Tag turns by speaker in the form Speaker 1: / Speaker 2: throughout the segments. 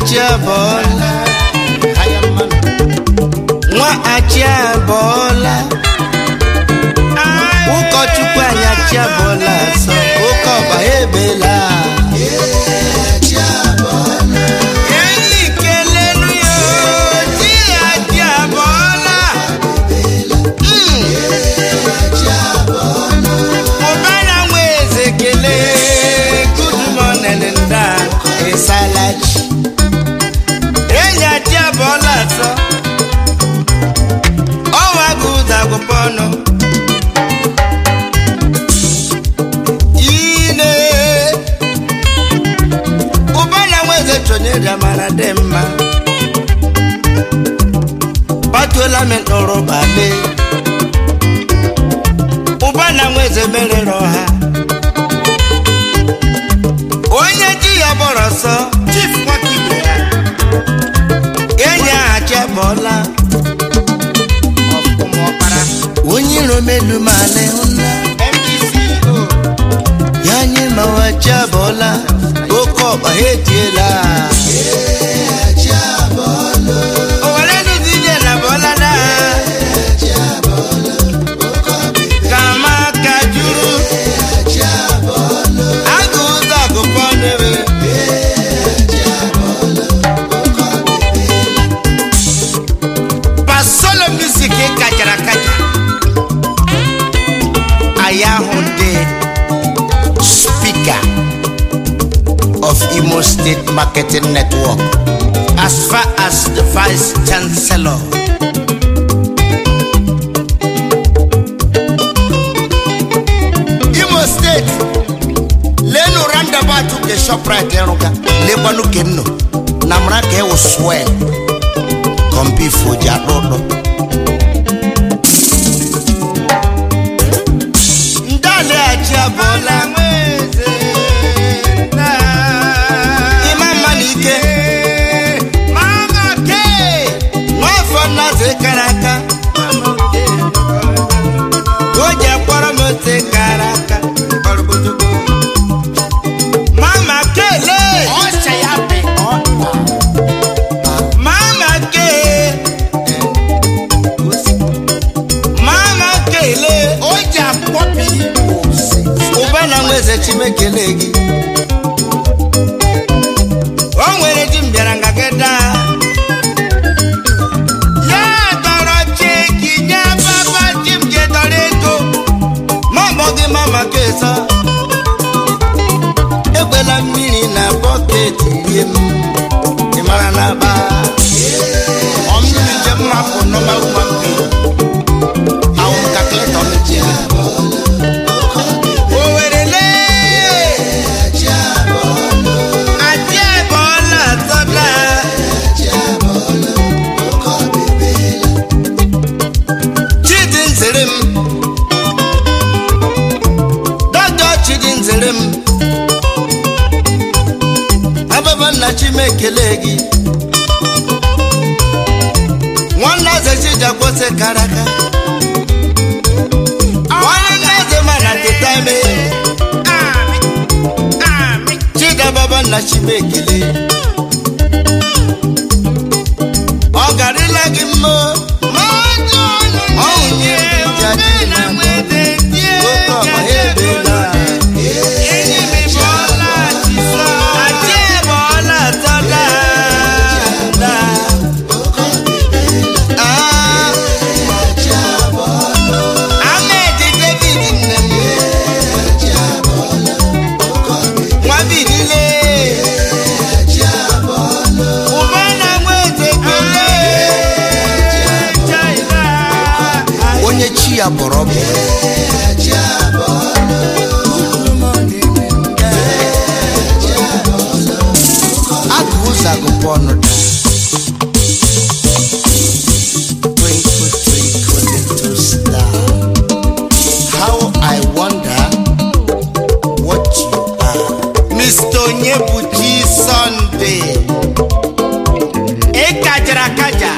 Speaker 1: achị abọọla nwa achị abọọla ụkọchukwu anyị achị abọọla asọ oke ọba ya ebela enyi kelelu ya di ya achị abọọla Mm. ụbara nwa eze kelee good morning nda ịsalachi enyi achị abọọla asọ ọnwa gị ụzọ agụpọ ọnụ ine ụbara nwa eze chọnyere amara dị mma gbatuola m nụrụ bale ụba na nwa eze merere ọha onye ji ya gbọrọ sọ chief nwakibe ya enyi aha chebọla onye iro melu male hụna ya anyị mawa chebọla oke ọkpa ha etiela owere nụdije na bọla na kama ka juru agụ ụzọ agụpọ n'ebe pasolo music kachara kacha anyị ahụ dị spika of imo state marketing network as far as the vice chancellor imo steeti lenu roundabout nke shoprite ịrụga lekwanu kenno na mara ka ewu swel kọmpifo ji akpụ ụdọ ndalịghachi abụọla ịma mma na ike nwafọ nnaze kara aka o ji akpọrọ m ote kara aka mama kele mama ke mama kele ụba na nweze chimekele gị o nwere ji mbịara nga gị daa ya tọrọ cheki nye papa ji m jedọrọ ego mama gị mama kesa ekwela mmiri na bọket rie m ị mara na ba ọmmiri njem mapụ nọma ụma mpi awụ m kakịlịtọ m ji owerele adị ebọọla atọla chidi nzere m dọdọ chidi nzere m ababa nna chimekele gị nwanne eze chijakwose karaka nwanne eze mana teta eme chidababa nna chimekele ọ garịla gị mma ọhụ nye jaji na oke ọma ya ebela Àti ẹ̀bọ̀ọ́lá tọ́lá. Ah. Ahmed David Nnem. Nwa Bidile. Ụbana Nweze Kele. onye chi ya bọrọ bụ agụ ụzọ agụpụ ọnụ da Twinkle, twinkle, little star. How I wonder what you are. Mr. Onyebuchi Sunday. Ịkajara akaja.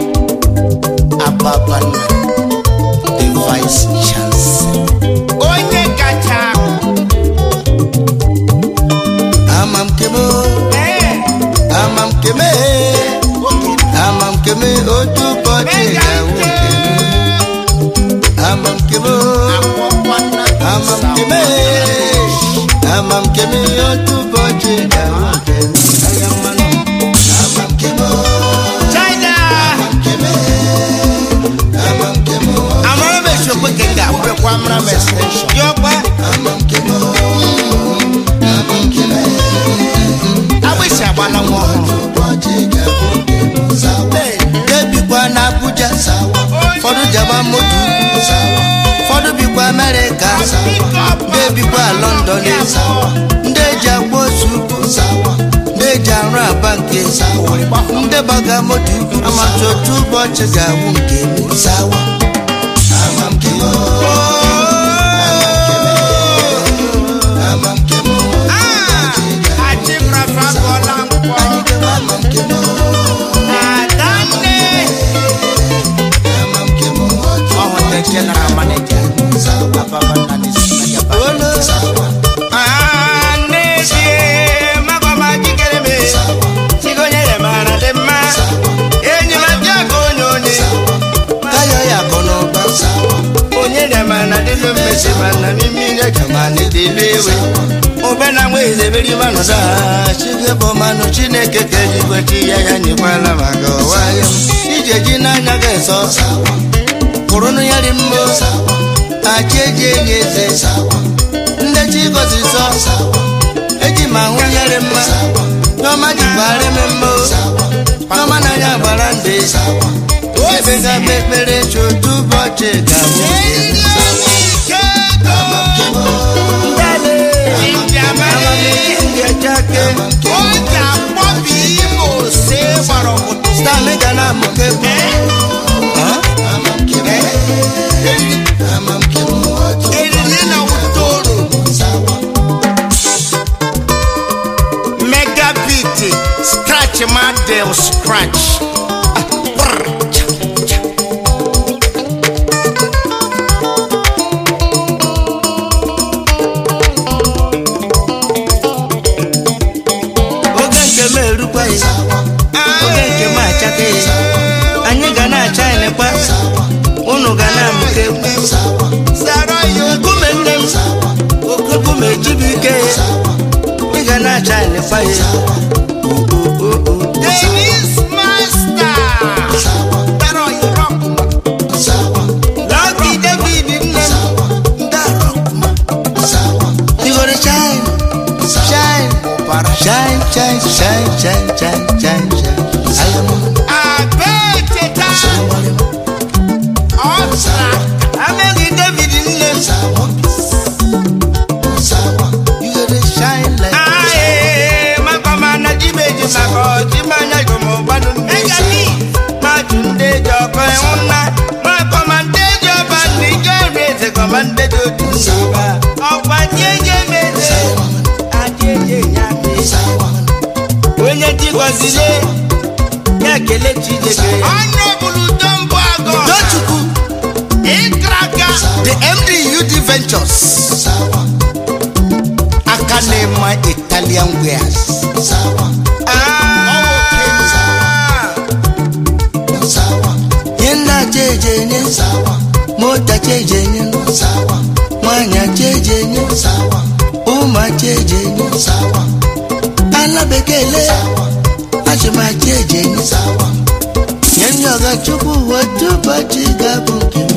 Speaker 1: Ababana. The vice chancellor. Onye kacha. Amam kemo. Amam kemo. m ihe otu ụbọchị ga-abụ nke m Aya mmanụ. China amara m esiokwe ka ị ga-abụrụkwa amara m extension yọkwa agbịsị agbala nwa ọhụrụ debikwa na abuja ụfọdụ jaba moto ụfọdụ bikwa amerịka ndị ebikwa london ndị eji agba ozu ukwu ndị eji arụ aba nke ndị gbaga moto ukwu amatụ otu ụbọchị ga-awụ nke m ọhụrụ general manager Ababa Nani Sinajaba. Tayo ya akọ n'ụba
Speaker 2: onye na-amana dịlụ mmesi mana mmiri ekamana dịlụ ewe ube na nwa ezeberi manụda
Speaker 1: chige bụ mmanụ chineke ka eluigwe chi ya ya nyekwala maka ụwa ya ije ji n'anya ga eso kwụrụnụ ya dị mma achị eji enyi eze ndị chi gọziri sọ eji ma hụ ya dị mma n'ọma jikwara eme mma n'ọma n'anya gbara ndị ebe ga-agba ekpere chi otu ụbọchị ga-abụ amamihe ndị echake stami ga na-amụke bụ
Speaker 2: megabit scratch madel scratch Ah, brr, cha, cha.
Speaker 1: oge nke m erukwa ya oge nke m achake ya anyị ga na-acha elekwa unu ga na-amụke
Speaker 2: Zara yo
Speaker 1: nkume nne m oke nkume ike ya ị ga na-acha elekwa ya
Speaker 2: Dennis Master. Zara yo rock.
Speaker 1: Lucky David nne m ndị arọkụma igoro shine shine shine shine shine shine shine shine shine ayọmọ
Speaker 2: Abeteta. Ọsa.
Speaker 1: ameghị David nne m igoro shine like
Speaker 2: Aye, makoma na jibeji mako jimanya gomo gbanu mmiri. Mmadụ ndị ji ọkọ ịhụ nna. Makoma ndị ji ọba ndị ji ọrụ eze kọma ndị ji otu ndị ụba. Ọkwa ndị eji emeze. Adị eji enye aka.
Speaker 1: onye dị gọzile ya ekele Chineke
Speaker 2: Honorable Dombo Agọ.
Speaker 1: Tochukwu
Speaker 2: Ịkraka.
Speaker 1: the MD UD Ventures aka na-ema Italian wares
Speaker 2: Ah.
Speaker 1: ihe nna cheje enye mota cheje enye nwanyị cheje enye ụmụ cheje enye ala bekee le achịma cheje enye nye ndị ọga chukwu otu ụbọchị ga-abụ nke m